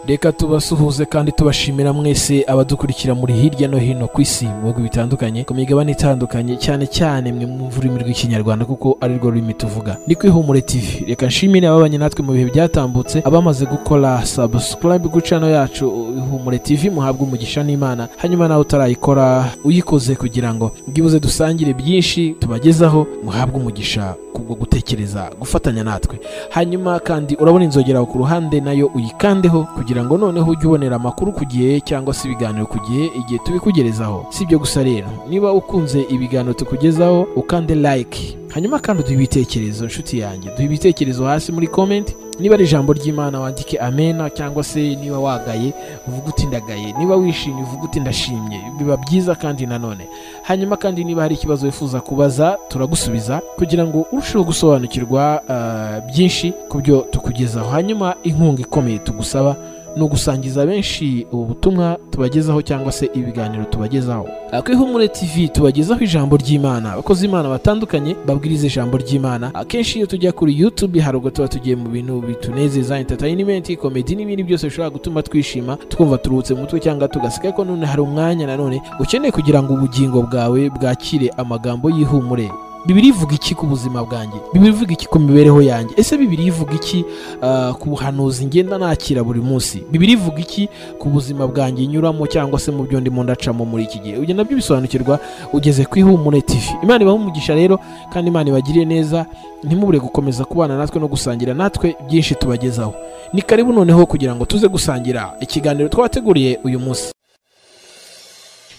reka tubasuhuze kandi tubashimira mwese abadukurikira muri hirya no hino ku isi mu bihugu bitandukanye ku migabane itandukanye cyane cyane mwe mwumva ururimi rw'ikinyarwanda kuko ari rwo rurimi tuvuga ni ku ihumure tv reka nshimire ababanye natwe mu bihe byatambutse abamaze gukora subscribe ku channel yacu ihumure tv muhabwe umugisha n'imana hanyuma nawe utarayikora uyikoze kugira ngo bwibuze dusangire byinshi tubagezaho muhabwe umugisha kubwo gutekereza gufatanya natwe hanyuma kandi urabona inzogera aho ku ruhande nayo uyikandeho kugira ngo noneho ujye ubonera amakuru ku gihe cyangwa se ibiganiro ku gihe igihe tubikugerezaho si ibyo gusa rero niba ukunze ibiganiro tukugezaho ukande like hanyuma kandi uduhe ibitekerezo nshuti yanjye duhe ibitekerezo hasi muri comment niba ari ijambo ry'imana wandike amena cyangwa se niba wagaye uvuge uti ndagaye niba wishimye uvuge uti ndashimye biba byiza kandi nanone hanyuma kandi niba hari ikibazo wifuza kubaza turagusubiza kugira ngo urusheho gusobanukirwa ah, byinshi ku byo tukugezaho hanyuma inkunga ikomeye tugusaba ni ugusangiza benshi ubu butumwa tubagezaho cyangwa se ibiganiro tubagezaho Ah, ku ihumure tv tubagezaho ijambo ry'imana abakozi imana batandukanye babwiriza ijambo ry'imana akenshi iyo tujya kuri youtube hari ubwo tuba tugiye mu bintu bitunezeza entertainment komedi n'ibindi byose bishobora gutuma twishima twumva turuhutse mu mutwe cyangwa tugaseka ko none hari umwanya nanone ukeneye kugira ngo ubugingo bwawe bwakire amagambo y'ihumure bibiri ivuga iki ku buzima bwanjye bibiri ivuga iki ku mibereho yanjye ese bibiri ivuga iki ah, ku buhanuzi ngenda nakira buri munsi bibiri ivuga iki ku buzima bwanjye nyuramo cyangwa se mu byo ndimo ndacamo muri iki gihe ibyo nabyo bisobanukirwa ugeze ku ihumure tv imana ibaha umugisha rero kandi imana ibagiriye neza ntimubure gukomeza kubana natwe no gusangira natwe byinshi tubagezaho ni karibu noneho kugira ngo tuze gusangira ikiganiro twabateguriye uyu munsi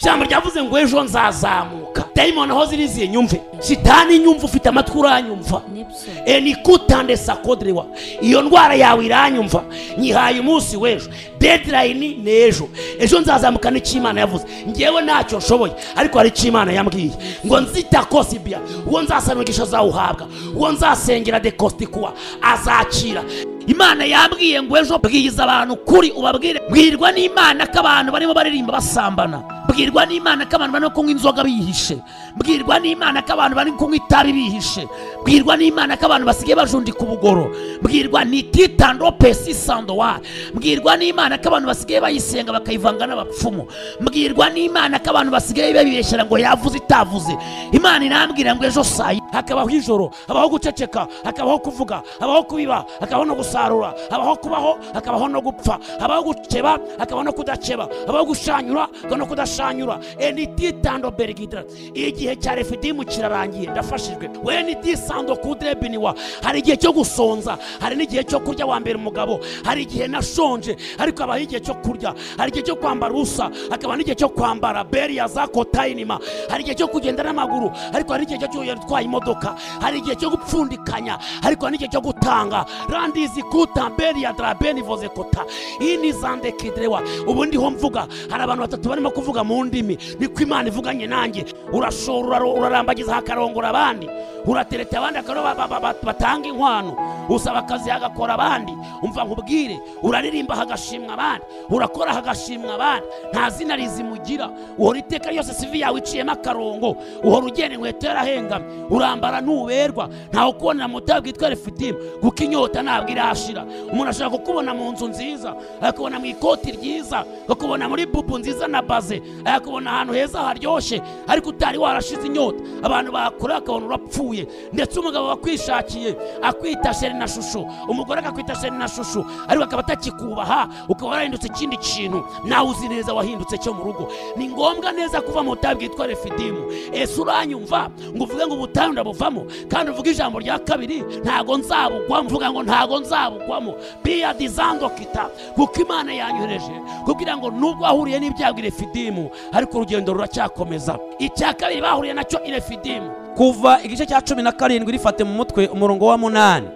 ijambo ryavuze ngo ejo nzazamuka dayimoni aho ziriziye nyumve shitani nyumva ufite amatwi uranyumva nibyo enikutande sakodrewa iyo ndwara yawe iranyumva nyihaye umunsi w'ejo dedirayini ni ejo ejo nzazamuka n'icy'imana yavuze ngewe ntacyo nshoboye ariko hari icy'imana yambwiye ngo nzitakosibia uwo nzasanigisha azawuhabwa uwo nzasengera dekositikuwa azakira imana yambwiye ngo ejo bwiriza abantu kuri ubabwire bwirwa n'imana ko abantu barimo baririmba basambana bwirwa n'imana ko abantu barimo kunywa inzoga bihishe bwirwa n'imana ko abantu bari kunywa itabi bihishe bwirwa n'imana ko abantu basigaye bajundika ubugoro bwirwa ni titando pesi sandowa bwirwa n'imana ko abantu basigaye bayisenga bakayivanga n'abapfumu mbwirwa n'imana ko abantu basigaye babibeshyera ngo yavuze itavuze imana irambwira ngo ejo saa yi- hakabaho ijoro habaho guceceka hakabaho kuvuga habaho kubiba hakabaho no gusarura habaho kubaho hakabaho no gupfa habaho gukeba hakabaho no kudakeba habaho gushanyura hakabaho no kudashanyura enititando berigidra igihe cya refidimu kirarangiye ndafashijwe wenidisando kudrebiniwa hari igihe cyo gusonza hari n'igihe cyo kurya wa mbere umugabo hari igihe nashonje ariko habaho igihe cyo kurya hari igihe cyo kwambara ubusa hakaba n'igihe cyo kwambara beriya za kotayinima hari igihe cyo kugenda n'amaguru ariko hari igihe cyo kugenda utwaye imodoka hari igihe cyo gupfundikanya ariko hari n'igihe cyo gutanga randizi kuta beriya darabeni voze kota ini zande kidrewa ubu ndiho mvuga hari abantu batatu barimo kuvuga mu ndimi niko imana ivuganye nanjye urashora uraro- urarambagiza hakarongora abandi uratereta abandi akaba aribo ba- ba- ba- batanga inkwano usaba akazi hagakora abandi umva nkubwire uraririmba hagashimwa abandi urakora hagashimwa abandi nta zina rizimugira uhora iteka ryose sivi yawe iciyemo akarongo uhora ugenda inkweto yarahengamye urambara ntuberwa ntawe ukubonera mu butayu bwitwa refitimu kuko inyota ntabwo irashira umuntu ashobora kukubona mu nzu nziza akakubona mu ikoti ryiza akakubona muri bubu nziza na baze akakubona ahantu heza haryoshye ariko utari warashize inyota abantu bakora akabona urapfuye ndetse umugabo wakwishakiye akwita sheri na shusho umugore akakwita sheri na shusho ariko akaba atakikubaha ukaba warahindutse ikindi kintu nawe uzi neza wahindutse cyo mu rugo ni ngombwa neza kuva mu butayu bwitwa refidimu ese uranyumva ngo uvuge ngo ubutayu ndabuvamo kandi uvuge ijambo rya kabiri ntago nzabugwamo uvuga ngo ntago nzabugwamo biya dizando kita kuko imana yanyohereje kugira ngo nubwo wahuriye n'ibyago irefidimu ariko urugendo ruracyakomeza icya kabiri bahuriye nacyo irefidimu kuva igice cya cumi na karindwi rifate mu mutwe umurongo wa munani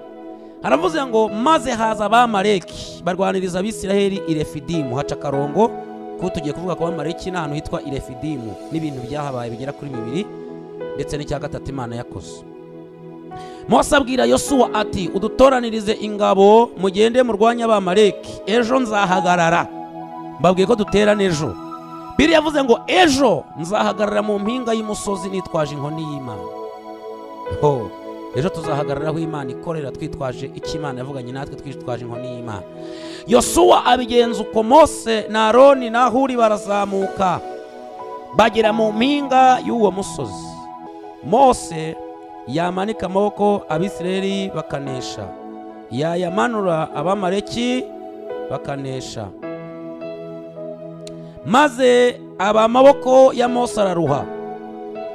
haravuze ngo maze haza abamaleki barwaniriza abisiraheli i refidimu haca akarongo kuko tugiye kuvuga ku bamaleki ni ahantu hitwa i refidimu n'ibintu byahabaye bigera kuri bibiri ndetse n'icya gatatu imana yakoze mose abwira yosuwa ati udutoranirize ingabo mugende murwanye abamaleki ejo nzahagarara mbabwiye ko duterana ejo biri yavuze ngo ejo nzahagarara mu mpinga y'umusozi nitwaje inkoni y'imana ho ejo tuzahagarara aho imana ikorera twitwaje icyo imana yavuganye natwe twitwaje inkoni y'imana yosuwa abigenza uko mose na aroni na huri barazamuka bagera mu mpinga y'uwo musozi mose yamanika amaboko abisirayeli bakanesha yayamanura abamaleki bakanesha maze aba amaboko ya mose araruha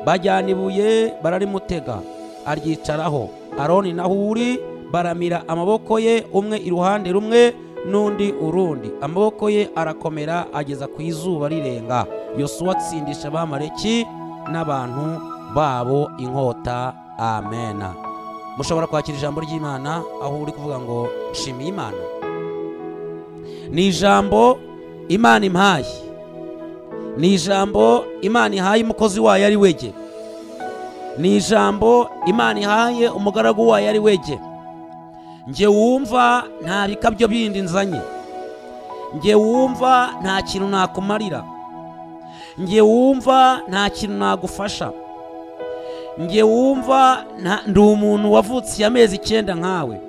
bajyana ibuye bararimutega aryicaraho aroni na huri baramira amaboko ye umwe iruhande rumwe n'undi urundi amaboko ye arakomera ageza ku izuba rirenga yosuwa atsindisha abamaleki n'abantu babo inkota amena mushobora kwakira ijambo ry'imana aho uri kuvuga ngo nshimiye imana ni ijambo imana impaye ni ijambo imana ihaye umukozi wayo ari wege ni ijambo imana ihaye umugaragu wayo ari wege njye wumva nta bikabyo bindi nzanye njye wumva nta kintu nakumarira njye wumva nta kintu nagufasha njye wumva nta- ndi umuntu wavutse amezi icyenda nkawe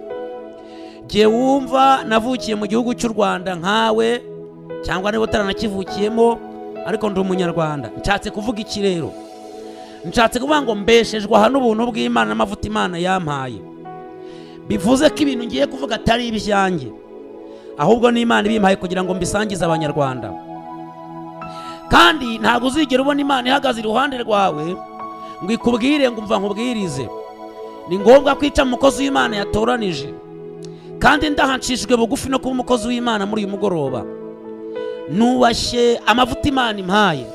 njye wumva navukiye mu gihugu cy'u rwanda nkawe cyangwa niba utaranakivukiyemo ariko ndi umunyarwanda nshatse kuvuga iki rero nshatse kuvuga ngo mbeshejwe aha n'ubuntu bw'imana n'amavuta imana yampaye bivuze ko ibintu ngiye kuvuga atari ibyanjye ahubwo n'imana ibimpaye kugira ngo mbisangize abanyarwanda kandi ntabwo uzigera ubona imana ihagaze iruhande rwawe ngo ikubwire ngo umva nkubwirize ni ngombwa kwica umukozi w'imana yatoranije kandi ndahanshishijwe bugufi no kuba umukozi w'imana muri uyu mugoroba nubashye amavuta imana impaye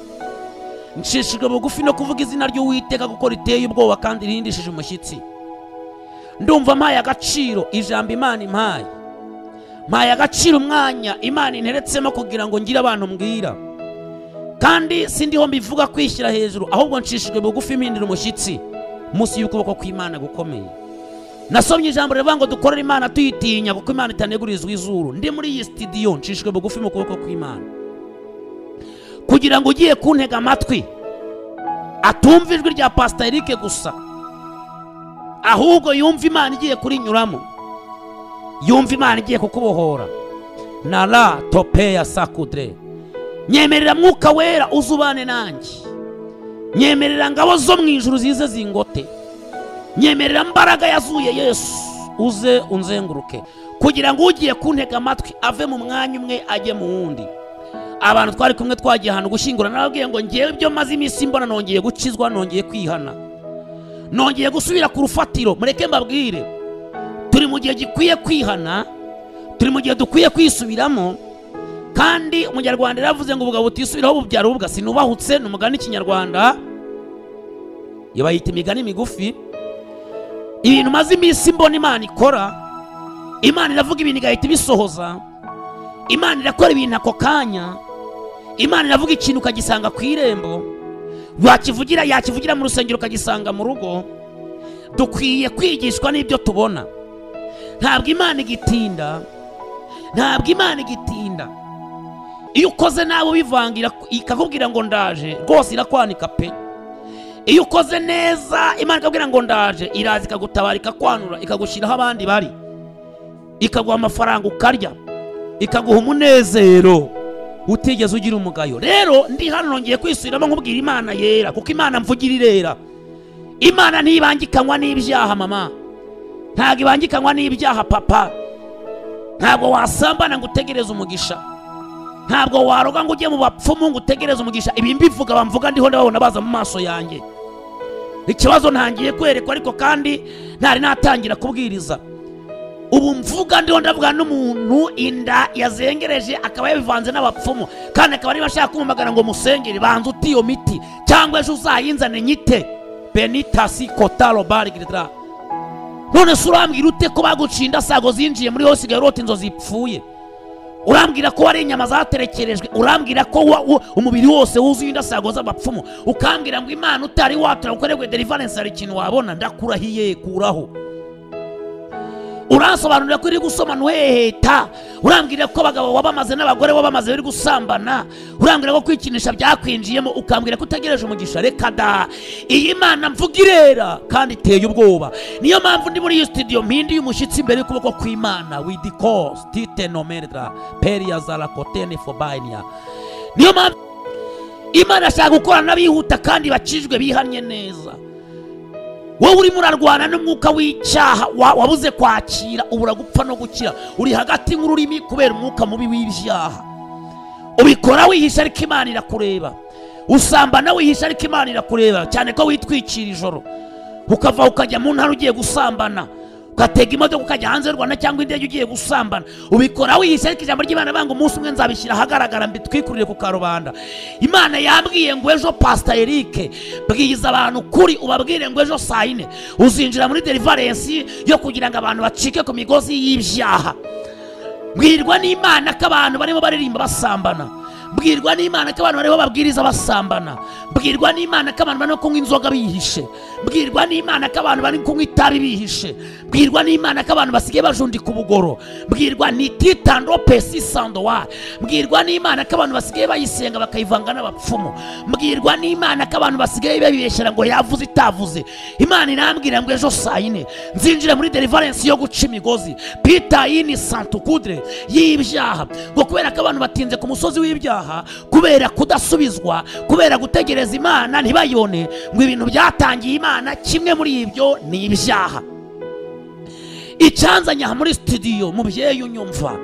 nshishijwe bugufi no kuvuga izina ry'uwiteka kuko riteye ubwoba kandi rihindishije umushyitsi ndumva mpaye agaciro ijambo imana impaye mpaye agaciro umwanya imana interetsemo kugira ngo ngire abantu mbwira kandi sindiho mbivuga kwishyira hejuru ahubwo nshishijwe bugufi mpindira umushyitsi munsi y'ukuboko kw'imana gukomeye nasomye ijambo rivuga ngo dukorere imana tuyitinya kuko imana itanegurizwa izuru ndi muri iyi sitidiyo nshishijwe bugufi mu kuboko kw'imana kugira ngo ugiye kuntega amatwi atumva ijwi rya pasita erike gusa ahubwo yumva imana igiye kurinyuramo yumva imana igiye kukubohora na ra tope ya sakudre nyemerera mwuka wera uzubane nanjye nyemerera ngabo zo mu ijuru zize zingote nyemerera mbaraga yazuye yesu uze unzenguruke kugira ngo ugiye kuntega amatwi ave mu mwanya umwe ajye mu wundi abantu twari kumwe twagiye ahantu gushyingura nababwiye ngo ngewe ibyo maze iminsi mbona nongeye gukizwa nongeye kwihana nongeye gusubira ku rufatiro mureke mbabwire turi mu gihe gikwiye kwihana turi mu gihe dukwiye kwisubiramo kandi umunyarwanda yaravuze ngo ubugabo butisubiraho bubyara ubugasi nubahutse ni umugani w'ikinyarwanda iyo bayita imigani migufi ibintu maze iminsi mbona imana ikora imana iravuga ibintu igahita ibisohoza imana irakora ibintu ako kanya imana iravuga ikintu ukagisanga ku irembo wakivugira yakivugira mu rusengero ukagisanga mu rugo dukwiye kwigishwa n'ibyo tubona ntabwo imana igitinda ntabwo imana igitinda iyo ukoze nabi ubivangira ikakubwira ngo ndaje rwose irakwanika pe iyo ukoze neza imana ikakubwira ngo ndaje iraza ikagutabara ikakwanura ikagushyiraho abandi bari ikaguha amafaranga ukarya ikaguha umunezero utigeze ugira umugayo rero ndi hano nongeye kwisubiramo nkubwira imana yera kuko imana mvugira irera imana ntibangikanywa n'ibyaha mama ntabwo ibangikanywa n'ibyaha papa ntabwo wasambana ngo utegereze umugisha ntabwo waroga ngo ujye mu bapfumu ngo utegereze umugisha ibi mbivuga bamvuga ndiho ndababona baza mu maso yanjye ikibazo ntangiye kwerekwa ariko kandi ntari natangira kubwiriza ubu mvuga ndiho ndavuga n'umuntu inda yazengereje akaba yabivanze n'abapfumu kandi akaba niba ashaka kumumagana ngo musengere banza uti iyo miti cyangwa ejo uzayinzane nyite benitasi kotaro bari giritra none se urambwira ute ko baguciye indasago zinjiye muri yose usigaye urota inzozi zipfuye urambwira ko wari inyama zaterekerejwe urambwira ko wa- wo- umubiri wose wuzuye indasago z'abapfumu ukambwira ngo imana utari watura ukorerwe deliverance hari ikintu wabona ndakurahiye kuraho uransobanurira ko iri gusoma ntuheheta urambwira ko abagabo wabamaze n'abagore wabamaze bari gusambana urambwira ko kwikinisha byakwinjiyemo ukambwira ko utegereje umugisha reka da iyi mana mvuga irera kandi iteye ubwoba niyo mpamvu ndi muri iyi studio mpinduye umushyitsi imbere y'ukuboko kw'imana with cause titenomedra peria zarakotene fobania niyo mpamvu imana ashaka gukorana n'abihuta kandi bakijwe bihannye neza wowe urimo urarwana n'umwuka w'icyaha wa- wabuze kwakira ubura gupfa no gukira uri hagati nk'ururimi kubera umwuka mubi w'ibyaha ubikora wihisha ariko imana irakureba usambana wihisha ariko imana irakureba cyane ko witwikira ijoro ukava ukajya mu ntara ugiye gusambana ugatega imodoka ukajya hanze y'u rwanda cyangwa indege ugiye gusambana ubikora wihisha ariko ijambo ry'imana banga umunsi umwe nzabishyira ahagaragara mbitwikurire ku karubanda imana yambwiye ngo ejo pasita erike bwiza abantu ukuri ubabwire ngo ejo saa yine uzinjira muri derivarensi yo kugira ngo abantu bacike ku migozi y'ibyaha bwirwa n'imana ko abantu barimo baririmba basambana bwirwa n'imana ko abantu barimo babwiriza basambana bwirwa n'imana ko abantu barimo kunywa inzoga bihishe bwirwa n'imana ko abantu bari kunywa itabi bihishe bwirwa n'imana ko abantu basigaye bajundika ubugoro bwirwa nititando pesi sandowa bwirwa n'imana ko abantu basigaye bayisenga bakayivanga n'abapfumu mbwirwa n'imana ko abantu basigaye babibeshyera ngo yavuze itavuze imana irambwira ngo ejo saa yine nzinjira muri delivarensi yo guca imigozi pita yini santukudre y'ibyaha ngo kubera ko abantu batinze ku musozi w'ibyaha kubera kudasubizwa kubera gutegereza imana ntibayibone ngo ibintu byatangiye imana kimwe muri ibyo ni ibyaha icyanzanye aha muri studio mubyeyi unyumva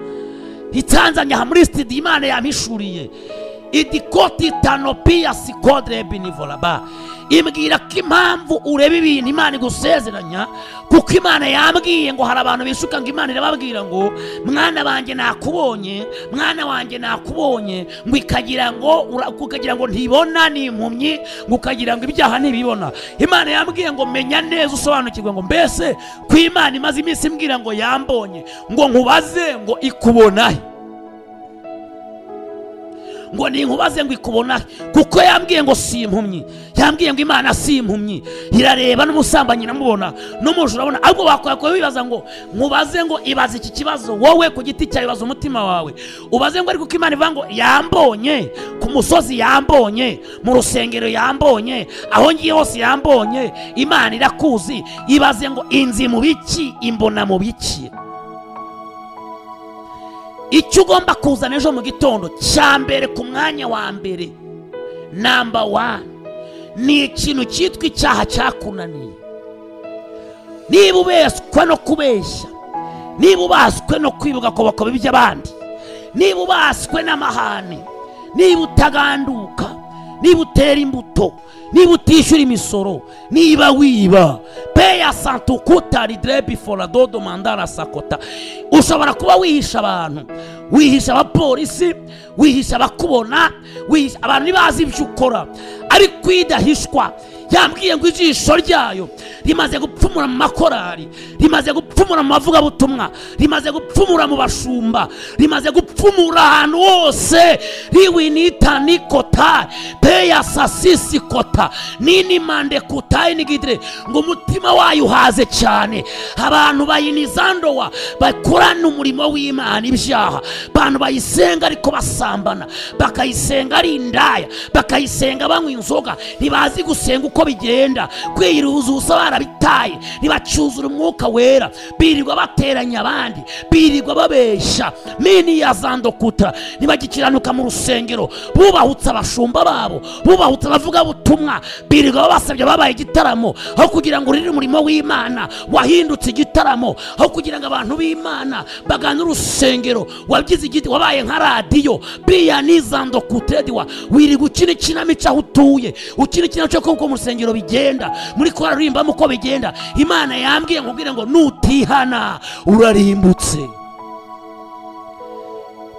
itanzanye aha muri studio imana yampishuriye idikoti tanopia sikodre binivolaba imbwira ko impamvu ureba ibintu imana igusezeranya kuko imana yambwiye ngo hari abantu bishuka ngo imana irababwira ngo mwana wanjye nakubonye mwana wanjye nakubonye ngo ikagira ngo ura- ukagira ngo ntibona ni impumyi ngo ukagira ngo ibyaha ntibibona imana yambwiye ngo menya neza usobanukirwe ngo mbese ko imana imaze iminsi imbwira ngo yambonye ngo nkubaze ngo ikubonahe ngo ninkubaze ngo ikubonahe kuko yambwiye ngo si impumyi yambwiye ngo imana si impumyi irareba n'umusambanyi iramubona n'umujura urabona ahubwo wakwakora wibaza ngo nkubaze ngo ibaze iki kibazo wowe ku giti cyawe ibaza umutima wawe ubaze ngo ariko uko imana ivuga ngo yambonye ku musozi yambonye mu rusengero yambonye aho ngiye hose yambonye imana irakuzi ibaze ngo inzi mu biki imbona mu biki icyo ugomba kuzana ejo mu gitondo cya mbere ku mwanya wa mbere namba wani ni ikintu cyitwa icyaha cyakunaniye niba ubeswa no kubeshya niba ubaswe no kwibuka ku bakobwa by'abandi niba ubaswe n'amahane niba utaganduka niba utera imbuto niba utishyura imisoro niba wiba peya santukuta riderebi foradodo mandara sakota ushobora kuba wihisha abantu wihisha abapolisi wihisha abakubona wihisha abantu ntibazi ibyo ukora ariko idahishwa yambwiye ngo ijisho ryayo rimaze gupfumura mu makorari rimaze gupfumura mu mavugabutumwa rimaze gupfumura mu bashumba rimaze gupfumura ahantu hose riwinita nikota peya sasisi kota nini mande kuta inigidire ngo umutima wayo uhaze cyane abantu bayinizandowa bakorana umurimo w'imana ibyaha abantu bayisenga ariko basambana bakayisenga ari indaya bakayisenga banywa inzoga ntibazi gusenga uko bigenda kwiruza ubusa barabitaye ntibacyuzura umwuka wera birirwa bateranya abandi birirwa babeshya mini ya zandokuta ntibagikiranuka mu rusengero bubahutse abashumba babo bubahutse abavugabutumwa birirwa babasabye babaye igitaramo aho kugira ngo urire umurimo w'imana wahindutse igitaramo aho kugira ngo abantu b'imana bagane urusengero wagize igiti wabaye nka radiyo biriya nizando kutediwa wirirwa ukina ikinamico aho utuye ukina ikinamico kuko mu rusengero bigenda muri kora urimbamo uko bigenda imana yambwiye nkubwire ngo nutihana urarimbutse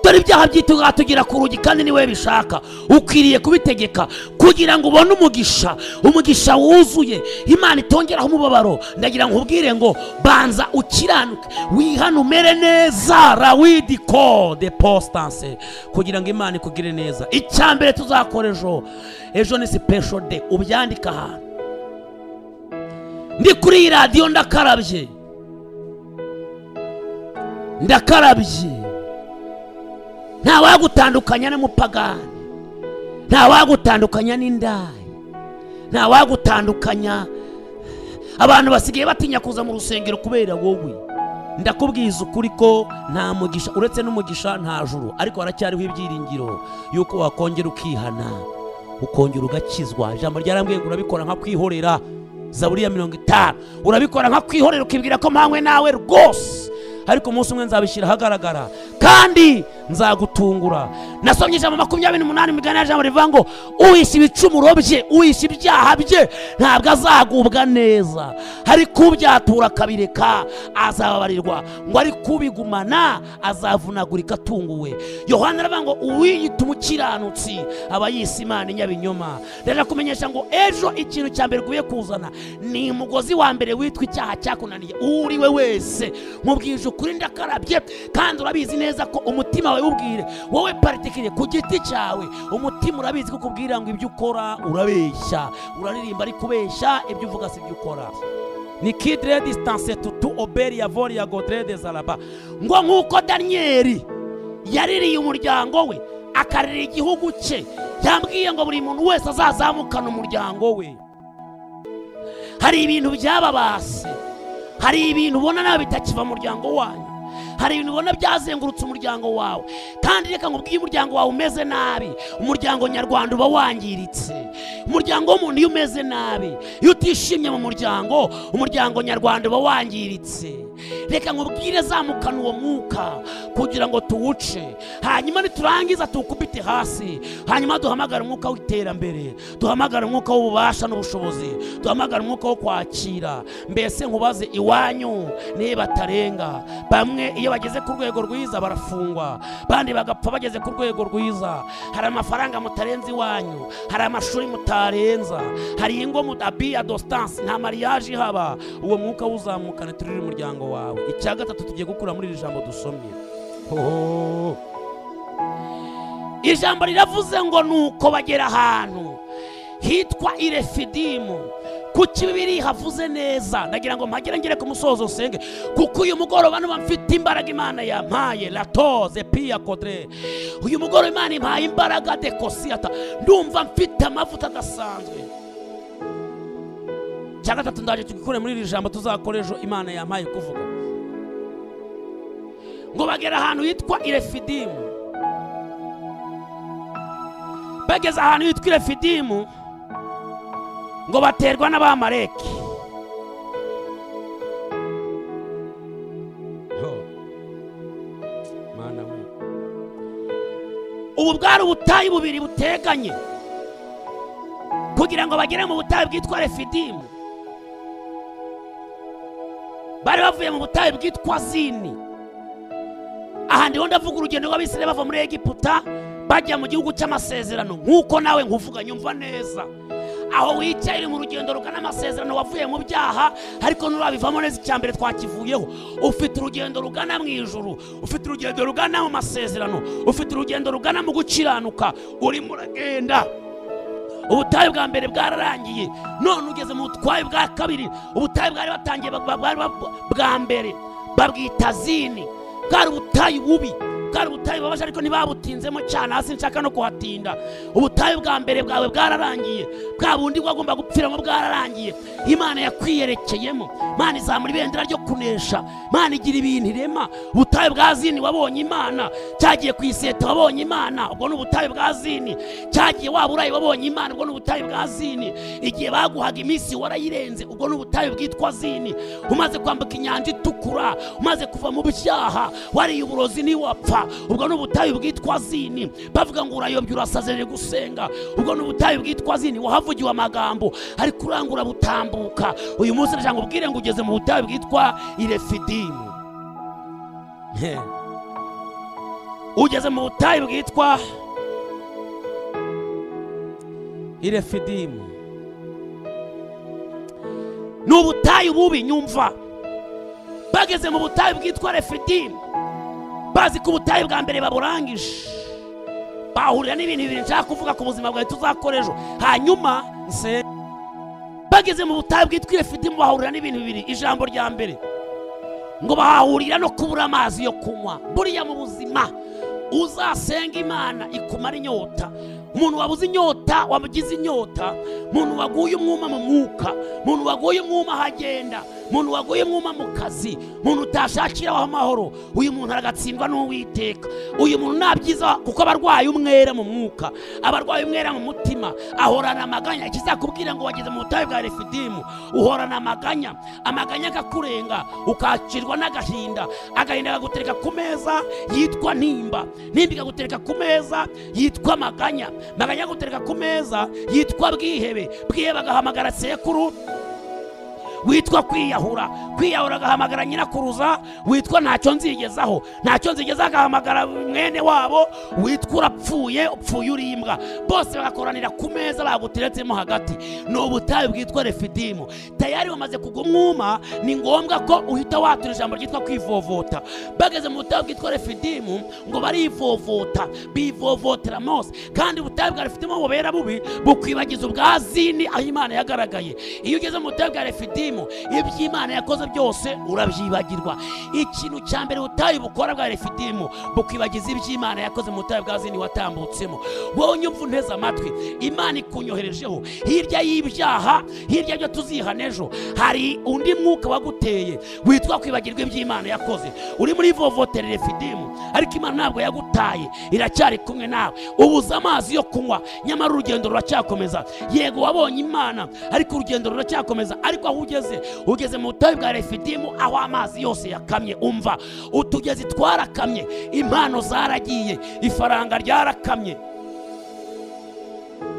dore ibyaha byitugatugira ku rugi kandi niwe bishaka ukwiriye kubitegeka kugira ngo ubone umugisha umugisha wuzuye imana itongeraho umubabaro ndagira ngo nkubwire ngo banza ukiranuke wihane umere neza rawidi ko de postanse kugira ngo imana ikugire neza icya mbere tuzakora ejo ejo ni sipesho de ubyandika ahantu ndi kuri iyi radiyo ndakarabye ndakarabye ntawagutandukanya n'umupagani ntawagutandukanya n'indaya ntawagutandukanya abantu basigaye batinya kuza mu rusengero kubera wowe ndakubwiza ukuri ko nta mugisha uretse n'umugisha nta juru ariko haracyariho ibyiringiro y'uko wakongera ukihana ukongera ugakizwa ijambo ryarambwiye ngo urabikora nka kwihorera zaburi ya mirongo itanu urabikora nka kwihorera ukibwira ko mpanywe nawe rwose ariko umunsi umwe nzabishyira ahagaragara kandi nzagutungura nasomye ijambo makumyabiri n'umunani mu migani y'ijambo rivuga ngo uhisha ibicumuro bye uhisha ibyaha bye ntabwo azagubwa neza hari kubyatura akabireka azababarirwa ngo ari kubigumana azavunagurika atunguwe yohana aravuga ngo uwiyita umukiranutsi aba yise imana inyabinyoma ndaje kumenyesha ngo ejo ikintu cya mbere ugiye kuzana ni umugozi wa mbere witwa icyaha cyakunaniye uwo uri we wese nkubwije ukuri ndakarabye kandi urabizi neza ko umutima wawe ubwire wowe paritikire ku giti cyawe umutima urabizi ko ukubwira ngo ibyo ukora urabeshya uraririmba ariko ubeshya ibyo uvuga si ibyo ukora ni kidire disitanse tutu oberi ya vori ya godire de zaraba ngo nk'uko daniyeli yaririye umuryango we akarira igihugu cye yambwiye ngo buri muntu wese azazamukana umuryango we hari ibintu byababase hari ibintu ubona nawe bitakiva mu muryango wanyu hari ibintu ubona byazengurutse umuryango wawe kandi reka ngo iyo umuryango wawe umeze nabi umuryango nyarwanda uba wangiritse umuryango w'umuntu iyo umeze nabi iyo utishimye mu muryango umuryango nyarwanda uba wangiritse reka nkubwire zamukana uwo mwuka kugira ngo tuwuce hanyuma niturangiza tuwukubite hasi hanyuma duhamagare umwuka w'iterambere duhamagare umwuka w'ububasha n'ubushobozi duhamagare umwuka wo kwakira mbese nkubaze iwanyu niba batarenga bamwe iyo bageze ku rwego rwiza barafungwa bandi bagapfa bageze ku rwego rwiza hari amafaranga mutarenze iwanyu hari amashuri mutarenza hari ingo mudabi ya dositansi nta mariyaje ihaba uwo mwuka wuzamukana turire umuryango wawe icya gatatu tugiye gukura muri iri jambo dusomye Hoho. ijambo riravuze ngo nuko bagera ahantu hitwa irefidimu ku kibiri havuze neza ndagira ngo mpagere ngere ku musozo usenge kuko uyu mugoroba nuba mfite imbaraga imana yampaye latoze piya kodre uyu mugoroba imana impaye imbaraga dekosiyata ndumva mfite amavuta adasanzwe cya gatatu ndaje tugikure muri iri jambo tuzakora ejo imana yampaye kuvuga ngo bagera ahantu hitwa irefidimu bageze ahantu hitwa irefidimu ngo baterwa n'abamareki Ho. Mana we. ubu bwari ubutayu bubiri buteganye kugira ngo bagere mu butayu bwitwa refidimu bari bavuye mu butayu bwitwa zini aha ndiho ndavuga urugendo rw'abisirayeli bava muri egiputa bajya mu gihugu cy'amasezerano nk'uko nawe nkuvuga nyumva neza aho wicaye uri mu rugendo rugana amasezerano wavuye mu byaha ariko nturabivamo neza icya mbere twakivuyeho ufite urugendo rugana mu ijuru ufite urugendo rugana mu masezerano ufite urugendo rugana mu gukiranuka urimo uragenda ubutayu bwa mbere bwararangiye none ugeze mu butwaye bwa kabiri ubutayu bwari batangiye ba- ba- ba- bwa mbere babwita zini bwari ubutayu bubi bwari ubutayu bubabaje ariko ntibabutinzemo cyane hasi nshaka no kuhatinda ubutayu bwa mbere bwawe bwararangiye bwa bundi wagomba gupfiramo bwararangiye imana yakwiyerekeyemo imana izamura ibendera ryo kunesha imana igira ibintu irema ubutayu bwa zini wabonye imana cyagiye ku iseta wabonye imana ubwo ni ubutayu bwa zini cyagiye waba urayi wabonye imana ubwo ni ubutayu bwa zini igihe baguhaga iminsi warayirenze ubwo ni ubutayu bwitwa zini umaze kwambuka inyanja itukura umaze kuva mu byaha wariye uburozi ntiwapfa ubwo ni ubutayu bwitwa zini bavuga ngo urayombye urasazerere gusenga ubwo ni ubutayu bwitwa zini wahavugiwe amagambo ariko urangura butambuka uyu munsi ndashaka ubwire ngo ugeze mu butayu bwitwa irefidimu He. ugeze mu butayu bwitwa irefidimu ni ubutayu bubi nyumva bageze mu butayu bwitwa refidimu bazi ko ubutayu bwa mbere baburangije bahurira n'ibintu bibiri nshaka kuvuga ku buzima bwawe tuzakora ejo hanyuma nse bageze mu butayu bwitwa irefidimu bahurira n'ibintu bibiri ijambo rya mbere ngo bahahurira no kubura amazi yo kunywa buriya mu buzima uzasenga imana ikumara inyota umuntu wabuze inyota wabugize inyota umuntu waguye umwuma mu mwuka umuntu waguye umwuma aho agenda umuntu waguye umwuma mu kazi umuntu utashakiraho amahoro uyu muntu aragatsindwa n'uwiteka uyu muntu ntabyiza kuko aba arwaye umwera mu mwuka aba arwaye umwera mu mutima ahorana amaganya ikizakubwira ngo wageze mu butayu bwa refidimu uhorana amaganya amaganya akakurenga ukakirwa n'agahinda agahinda kagutereka ku meza yitwa nimba nimba ikagutereka ku meza yitwa maganya maganya akagutereka ku meza yitwa bwihebe bwihebe agahamagara sekuru witwa kwiyahura kwiyahura agahamagara nyirakuruza witwa ntacyo nzigezaho ntacyo nzigezaho agahamagara mwene wabo witwa urapfuye upfuye uri imbwa bose bagakoranira ku meza baguteretsemo hagati ni ubutayu bwitwa refidimu tayari bamaze kugwa umwuma ni ngombwa ko uhita watura ijambo ryitwa kwivovota bageze mu butayu bwitwa refidimu ngo barivovota bivovotera mose kandi ubutayu bwa refidimu bubera bubi bukwibagiza ubwa zini aho imana yagaragaye iyo ugeze mu butayu bwa refidimu iby'imana yakoze byose urabyibagirwa ikintu cya mbere ubutayu bukora bwa refidimu bukwibagiza iby'imana yakoze mu butayu bwa zini watambutsemo wowe unyumva unteze amatwi imana ikunyoherejeho hirya y'ibyaha hirya y'ibyo tuzihana ejo hari undi mwuka waguteye witwa kwibagirwa iby'imana yakoze uri muri vovotera refidimu ariko imana ntabwo yagutaye iracyari kumwe nawe ubuze amazi yo kunywa nyamara urugendo ruracyakomeza yego wabonye imana ariko urugendo ruracyakomeza ariko aho ugeze ugeze mu butayu bwa refidimu aho amazi yose yakamye umva utugezi twarakamye impano zaragiye ifaranga ryarakamye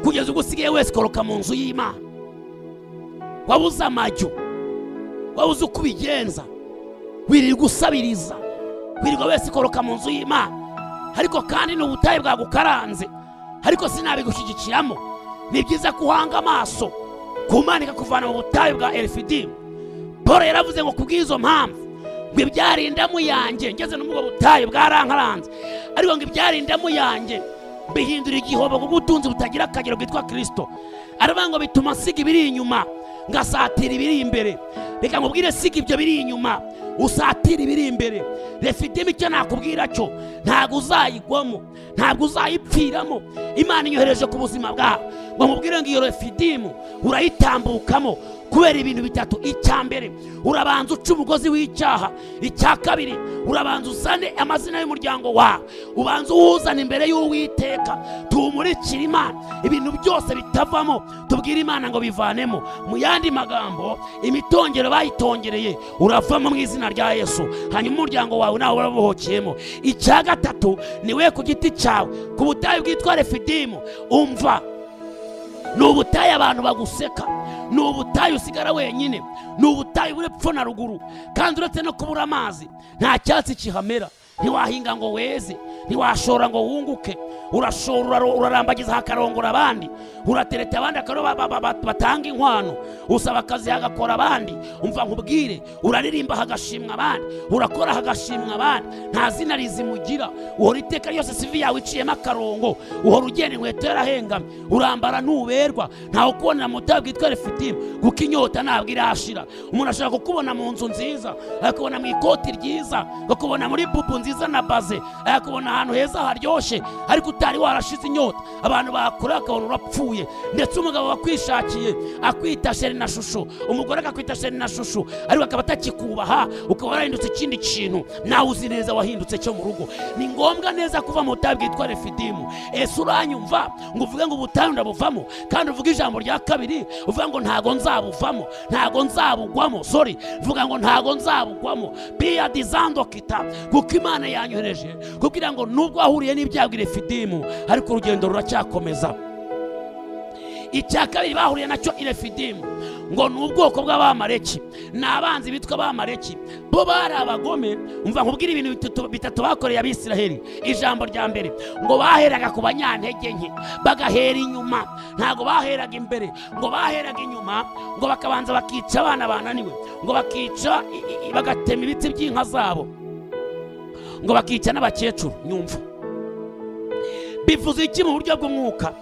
kugeza ubwo usigaye wese ukoroka mu nzu y'imana wabuze amajyo wabuze uko ubigenza wirirwa usabiriza wirirwa wese ukoroka mu nzu y'imana ariko kandi ni ubutayu bwagukaranze ariko sinabigushyigikiramo ni byiza ko uhanga amaso kumanika kuvana mu butayu bwa erifidimu paul yaravuze ngo kubw'izo mpamvu ngo ibyarindamu yanjye ngeze no muri ubwo butayu bwarankaranze ariko ngo ibyarindamu yanjye bihindura igihobo bw'ubutunzi butagira akagero bwitwa kirisito aravuga ngo bituma siga ibiri inyuma ngasatira ibiri imbere reka nkubwire siga ibyo biri inyuma usatira ibiri imbere refitemo icyo nakubwira cyo ntabwo uzayigwamo ntabwo uzayipfiramo imana inyohereje ku buzima bwawe ngo nkubwire ngo iyo refidimu urayitambukamo kubera ibintu bitatu icya mbere urabanza uca umugozi w'icyaha icya kabiri urabanza usane amazina y'umuryango wawe ubanza uwuzana imbere y'uwiteka tuwumurikire imana ibintu byose bitavamo tubwire imana ngo bivanemo mu yandi magambo imitongero bayitongereye uravamo mu izina rya yesu hanyuma umuryango wawe nawe urabuhokeyemo icya gatatu niwe ku giti cyawe ku butayu bwitwa refidimu umva ni ubutayu abantu baguseka ni ubutayu usigara wenyine ni ubutayu buri epfo na ruguru kandi uretse no kubura amazi nta cyatsi kihamera ntiwahinga ngo weze ntiwashora ngo wunguke urashora uraro- urarambagiza hakarongora abandi uratereta abandi akaro ba- ba- ba- ba- batanga inkwano usaba akazi hagakora abandi umva nkubwire uraririmba hagashimwa abandi urakora hagashimwa abandi nta zina rizimugira uhora iteka ryose sivi yawe iciyemo akarongo uhora ugenda inkweto yarahengamye urambara ntuberwa ntawe ukubonera mu butayu bwitwa refitimu kuko inyota ntabwo irashira umuntu ashobora kukubona mu nzu nziza akakubona mu ikoti ryiza akakubona muri pupu nziza na baze akakubona ahantu heza haryoshye ariko utari warashize inyota abantu bakure akabona urapfuye ndetse umugabo wakwishakiye akwita sheri na shusho umugore akakwita sheri na shusho ariko akaba atakikubaha ukaba warahindutse ikindi kintu nawe uzi neza wahindutse cyo mu rugo ni ngombwa neza kuva mu butayu bwitwa refidimu ese uranyumva ngo uvuge ngo ubutayu ndabuvamo kandi uvuge ijambo rya kabiri uvuga ngo ntago nzabuvamo ntago nzabugwamo sorry vuga ngo ntago nzabugwamo biya dizando kita kuko imana yanyohereje kugira ngo nubwo wahuriye n'ibyago bwa refidimu ariko urugendo ruracyakomeza icya kabiri bahuriye nacyo irefidimu ngo ni ubwoko bw'abamareki ni abanzi bitwa abamareki bo bari abagome umva nkubwire ibintu bitatu- bitatu bakoreye abisiraheli ijambo rya mbere ngo baheraga ku banyantege nke bagahera inyuma ntabwo baheraga imbere ngo baheraga inyuma ngo bakabanza bakica abana bananiwe ngo bakica i- i- bagatema ibiti by'inka zabo ngo bakica n'abakecuru nyumva bivuze iki mu buryo bw'umwuka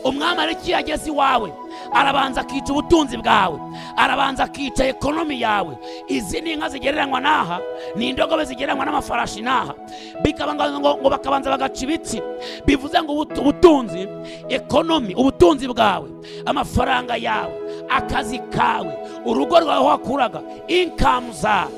umwamariki yageze iwawe arabanza akica ubutunzi bwawe arabanza akica ekonomi yawe izi ni inka zigereranywa n'aha ni indogobe zigereranywa n'amafarashi n'aha bikaba ngo- ngo ngo bakabanza bagaca ibitsi bivuze ngo ubut- ubutunzi ekonomi ubutunzi bwawe amafaranga yawe akazi kawe urugo rwawe aho wakuraga inkamu zawe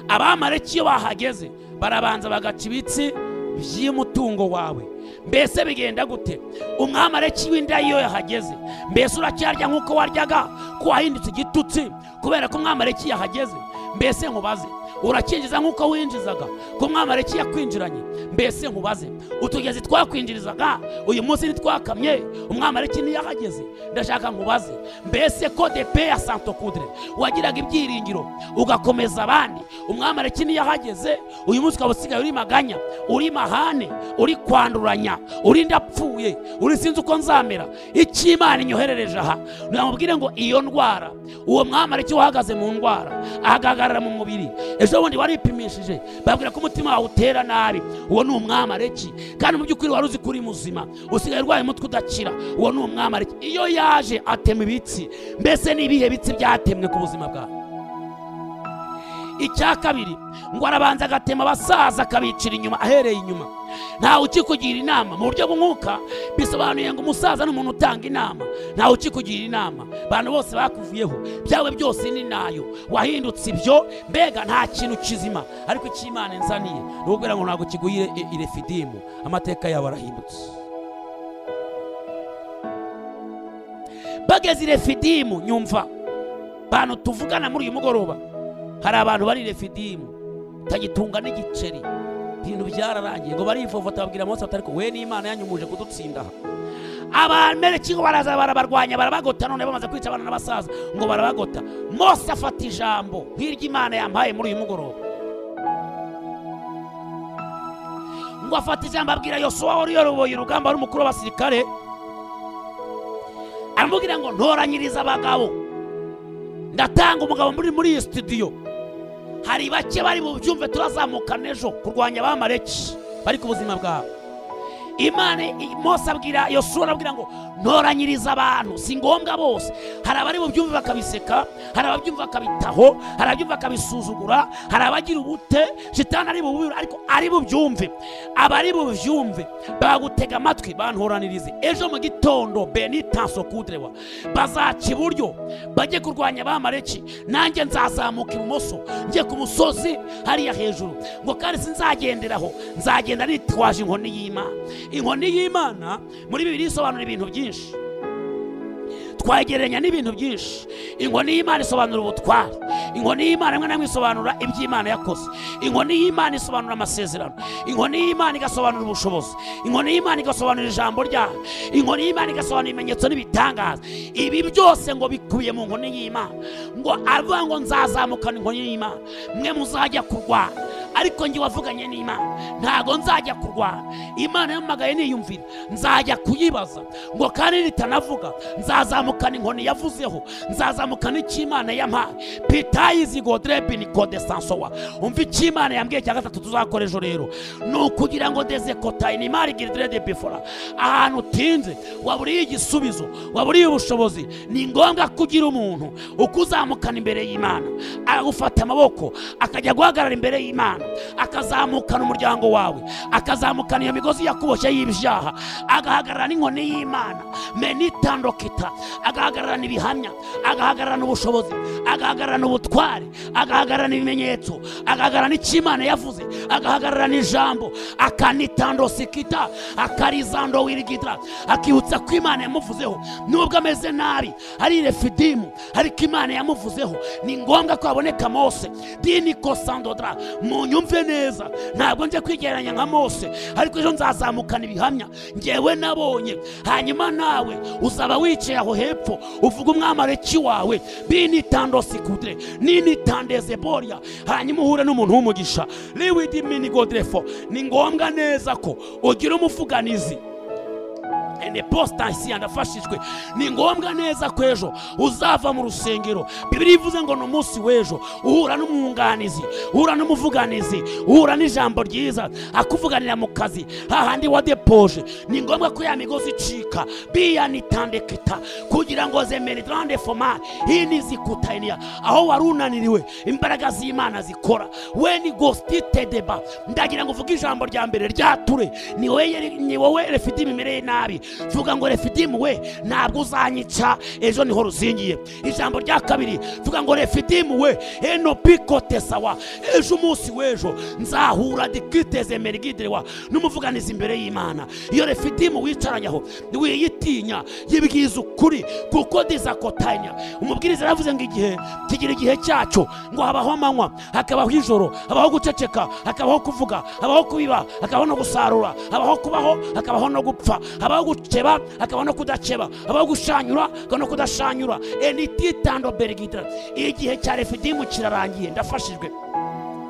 abamareki iyo bahageze barabanza bagaca ibitsi by'umutungo wawe mbese bigenda gute umwamareki w'inda iyo yahageze mbese uracyarya nk'uko waryaga ko wahindutse igitutsi kubera ko umwamareki yahageze mbese nkubaze urakinjiza nk'uko winjizaga ko umwamareki yakwinjiranye mbese nkubaze utugezi twakwinjirizaga uyu munsi ntitwakamye umwamareki ntiyahageze ndashaka nkubaze mbese ko depe ya santokudire wagiraga ibyiringiro ugakomeza abandi umwamareki ntiyahageze uyu munsi ukaba usigaye uri maganya uri mahane uri kwanduranya uri ndapfuye uri sinzi uko nzamera icyo imana inyoherereje aha namubwire ngo iyo ndwara uwo mwamareki wahagaze mu ndwara ahagarara mu mubiri ejo bundi waripimishije babwira ko umutima wawe utera nabi uwo ni umwamareki kandi mu by'ukuri wari uzi ko uri muzima usigaye urwaye umutwe udakira uwo ni umwamareki iyo yaje atema ibitsi mbese ni ibihe bitsi byatemwe ku buzima bwawe icya kabiri ngo arabanza agatema abasaza akabicira inyuma ahereye inyuma ntawe ukikugira inama mu buryo bw'umwuka bisobanuye ngo umusaza ni umuntu utanga inama ntawe ukikugira inama abantu bose bakuvuyeho byawe byose ni nayo wahindutse ibyo mbega nta kintu kizima ariko icyo imana inzaniye ni ukubwira ngo ntabwo kiguyire i- irefidimu amateka yawe arahindutse bageze irefidimu nyumva bantu tuvugana muri uyu mugoroba hari abantu bari refidimu tagitunga n'igiceri ibintu byararangiye ngo barivovota babwira mose bati ariko we n'imana yanyumuje kudutsinda aha abamereki ngo baraza barabarwanya barabagota none bamaze kwica abana n'abasaza ngo barabagota mose afata ijambo hirya imana yampaye muri uyu mugoroba ngo afata ijambo abwira yosuwa wari yoroboye urugamba wari umukuru w'abasirikare aramubwira ngo ntoranyiriza abagabo ndatanga umugabo muri muri iyi studio hari bake bari mu byumve turazamuka n'ejo kurwanya abamareki bari ku buzima bwawe imana i- mose abwira yosura arabwira ngo ntoranyiriza abantu si ngombwa bose hari abari mu byumve bakabiseka hari ababyumva bakabitaho hari ababyumva bakabisuzugura hari abagira ubute shitani ari bubibure ariko ari bubyumve abari bubyumve bagutega amatwi bantoranirize ejo mu gitondo benitanso kudrewa bazaca iburyo bajye kurwanya abamareki nanjye nzazamuka ibumoso njye ku musozi hariya hejuru ngo kandi sinzagenderaho nzagenda nitwaje inkoni y'imana inkoni y'imana muri bibiri isobanura ibintu byinshi twagereranya n'ibintu byinshi inkoni y'imana isobanura ubutware inkoni y'imana rimwe na rimwe isobanura iby'imana yakoze inkoni y'imana isobanura amasezerano inkoni y'imana igasobanura ubushobozi inkoni y'imana igasobanura ijambo ryayo inkoni y'imana igasobanura ibimenyetso n'ibitangaza ibi byose ngo bikubiye mu nkoni y'imana ngo avuga ngo nzazamukana inkoni y'imana mwe muzajya kurwana ariko njye wavuganye n'imana ntago nzajya kurwana imana yampamagaye niyumvira nzajya kuyibaza ngo kandi nitanavuga nzazamukana inkoni yavuzeho nzazamukana icyo imana yampaye pitayizi godrebini kodesansowa umva icyo imana yambwiye cya gatatu tuzakora ejo rero ni ukugira ngo deze kotayi ni imari girirede bifora ahantu utinze waba uriye igisubizo waba uriye ubushobozi ni ngombwa ko ugira umuntu ukuzamukana imbere y'imana agufata amaboko akajya guhagarara imbere y'imana akazamukana umuryango wawe akazamukana iyo migozi yakuboshye y'ibyaha agahagararana n'inkoni y'imana menitandokita agahagararana ibihamya agahagararana ubushobozi agahagararana ubutware agahagararana ibimenyetso agahagararana icyo imana yavuze agahagararana ijambo akanitandosikita akarizando wirigita akibutsa ko imana yamuvuzeho nubwo ameze nabi hari refidimu ariko imana yamuvuzeho ni ngombwa ko haboneka mose dini kosandodra munyumve neza ntabwo nje kwigereranya nka mose ariko ejo nzazamukana ibihamya ngewe nabonye hanyuma nawe uzaba wicaye aho hepfo uvuga umwamareki wawe bini tandosi kudre nini tandeze boria hanyuma uhure n'umuntu w'umugisha liwidi mini godrefo ni ngombwa neza ko ugira umuvuganizi enepositansi yandafashijwe ni ngombwa neza ko ejo uzava mu rusengero bibiri ivuze ngo ni umunsi w'ejo uhura n'umwunganizi uhura n'umuvuganizi uhura n'ijambo ryiza akuvuganira mu kazi hahandi wadepoje ni ngombwa ko ya migozi icika biyanitandekita kugira ngo zemere grande foma hini zikutaniya aho wari unaniriwe imbaraga z'imana zikora we ni gosititedeba ndagira ngo uvuge ijambo rya mbere ryature ni wowe ni wowe refidimu imereye nabi vuga ngo refidimu we ntabwo uzanyica ejo niho ruzingiye ijambo rya kabiri vuga ngo refidimu we eno pikote sawa ejo umunsi w'ejo nzahura dikiteze merigidirewa n'umuvuganizi imbere y'imana iyo refidimu wicaranye aho wiyitinya yibwiza ukuri kuko dizakotanya umubwiriza yaravuze ngo igihe kigira igihe cyacu ngo habaho amanywa hakabaho ijoro habaho guceceka hakabaho kuvuga habaho kubiba hakabaho no gusarura habaho kubaho hakabaho no gupfa habaho gukeba hakabaho no kudakeba habaho gushanyura hakabaho no kudashanyura enititando berigitira igihe cya refidimu kirarangiye ndafashijwe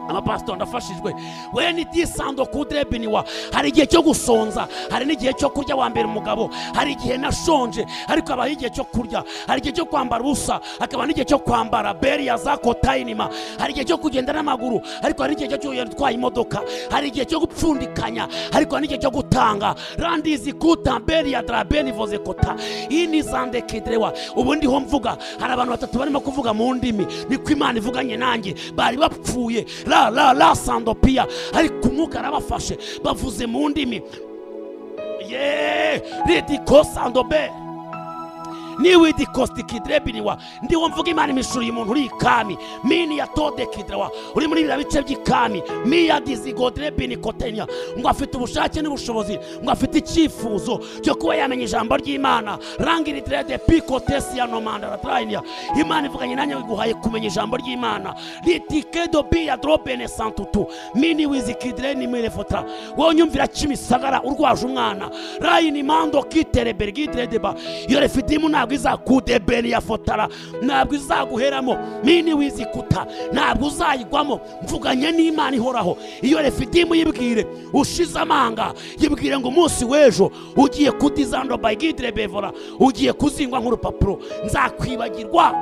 amapasitori ndafashijwe we ni disando kudirebiniwa hari igihe cyo gusonza hari n'igihe cyo kurya wa mbere umugabo hari igihe nashonje ariko habaho igihe cyo kurya hari igihe cyo kwambara ubusa hakaba n'igihe cyo kwambara beriya za kotayinima hari igihe cyo kugenda n'amaguru ariko hari n'igihe cyo kugenda utwaye imodoka hari igihe cyo gupfundikanya ariko hari n'igihe cyo gutanga randizi kuta beriya darabeni voze kota iyi ni zande kidirewa ubu ndiho mvuga hari abantu batatu barimo kuvuga mu ndimi niko imana ivuganye nanjye bari bapfuye la la la sandopia ariko umwuka arabafashe bavuze mu ndimi ye ridiko sandobe niwe idikostikidrebiniwa ndiwo mvuga imana imishuriye umuntu uri ikami mini ya todekidrewa uri muri biriya bice by'ikami miya dizigodrebinikotenya ngo afite ubushake n'ubushobozi ngo afite icyifuzo cyo kuba yamenya ijambo ry'imana rangiridirede pikotesi ya nomandaratrainia imana ivuganye nanjye iguhaye kumenya ijambo ry'imana ritikedo biya drobene santutu mini wizikidreni mirefota wonyumvira kimisagara urwaje umwana rayini mando kiterebergidredeba iyo refidimu ntabwo izakudebeni ya fotara ntabwo izaguheramo mini wizikuta ntabwo uzayigwamo mvuganye n'imana ihoraho iyo refidimu yibwire ushize amanga yibwire ngo umunsi w'ejo ugiye kudizando bayigidire bevora ugiye kuzingwa nk'urupapuro nzakwibagirwa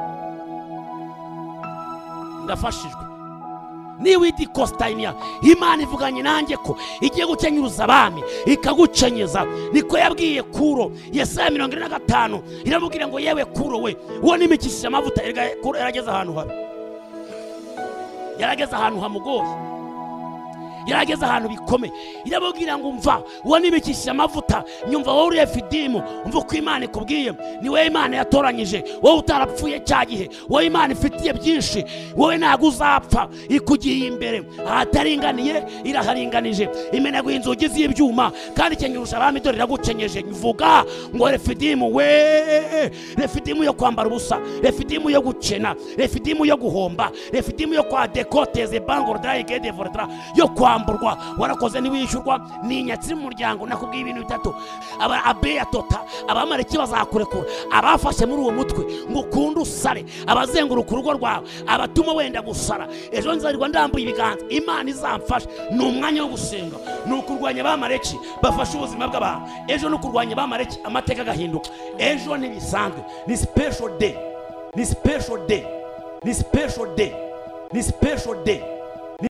ndafashijwe niba iti kositayiniya imana ivuganye nanjye ko igiye gukenyuza abami ikagukenyeza niko yabwiye kuro yesaya mirongo ine na gatanu iramubwira ngo yewe kuro we uwo nimikishije amavuta erega kuro yarageze ahantu habi yarageze ahantu hamugoye yarageze ahantu bikomeye iramubwira ngo umva uwo nimikishije amavuta nyumva wowe uri efidimu umva uko imana ikubwiye ni wowe imana yatoranyije wowe utarapfuye cya gihe wowe imana ifitiye byinshi wowe ntabwo uzapfa ikugiye imbere ahataringaniye iraharinganije imenaguye inzugi z'ibyuma kandi ikenyeje abami dore iragukenyeje mvuga ngo refidimu we refidimu yo kwambara ubusa refidimu yo gukena refidimu yo guhomba refidimu yo kwa dekoteze bangoro drayigede vorodara yo kwa kwamburwa warakoze ntiwishyurwa ni inyatsi y'umuryango nakubwiye ibintu bitatu aba abeya tota abamariki bazakurekura abafashe muri uwo mutwe ngo ukunde usare abazenguruka urugo rwawe abatuma wenda gusara ejo nzarwa ndambuye ibiganza imana izamfasha ni umwanya wo gusenga ni ukurwanya abamareki bafashe ubuzima bw'abantu ejo ni ukurwanya abamareki amateka agahinduka ejo ntibisanzwe ni special day ni special day ni special day ni special day